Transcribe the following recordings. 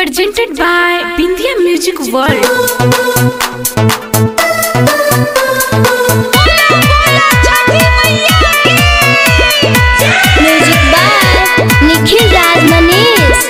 presented by Bindia Music World. Music by Nikhil Raj Manish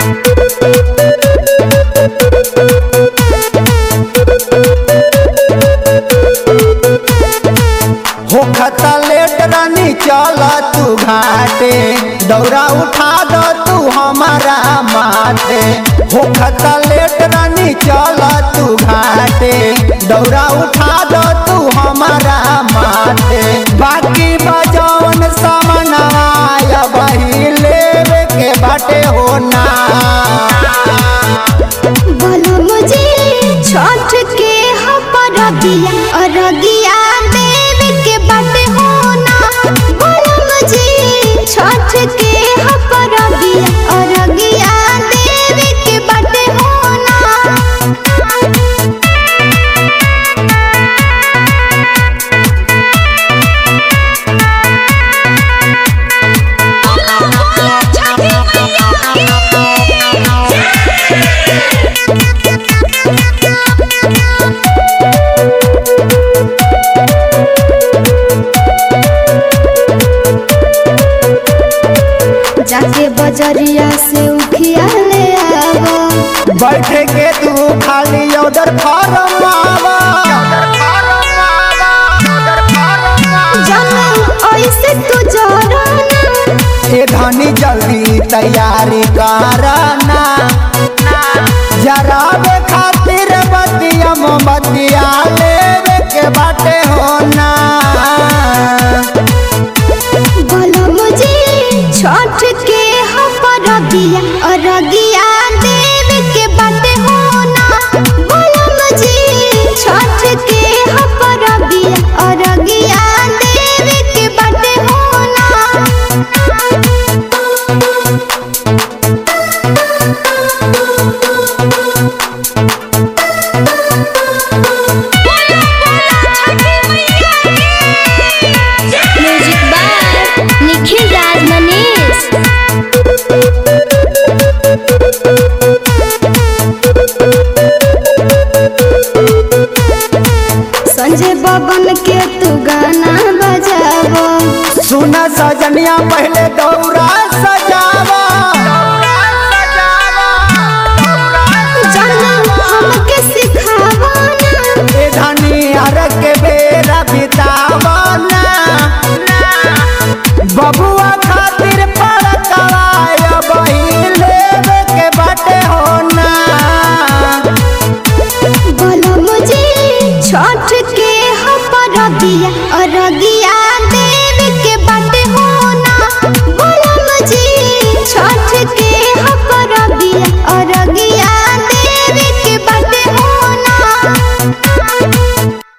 होखता late रानी चल तू घाटे दौरा उठा दो तू हमारा माथे होखता लेट रानी चल तू घाटे दौरा उठा दो तू हमारा माथे बाकी बजौन सामनाया बही लेवे के बाटे होना बोलो मुझे छठ के हपरगिया अरगिया देव के बाटे होना बोलो मुझे छठ के हपरगिया अरगिया देव के बाटे होना जाके बजरिया से उखिया ले आवो बैठे के तू खाली उधर फार्म आवा जाने ऐसे तू जराना ए धनी जल्दी तैयारी करना जरावे खातिर बतिया मोमबतिया लेवे के बाटे होना बोलो मुझे छठ के हपरगिया अरगिया देव के बाटे होना बोलो मुझे छठ के हपरगिया अरगिया देव के बाटे होना म्यूजिक बाय निखिल राज मनीष संजय बबन के तू गाना बजावो सुना सजनिया पहले दौरा सजावा जाना हमके सिखावो ना ए धनी हर के बेरा बितावना बबुआ खातिर पड़कवाय बही लेवे के बाटे होना बोलो मुझे छठ के हपरगिया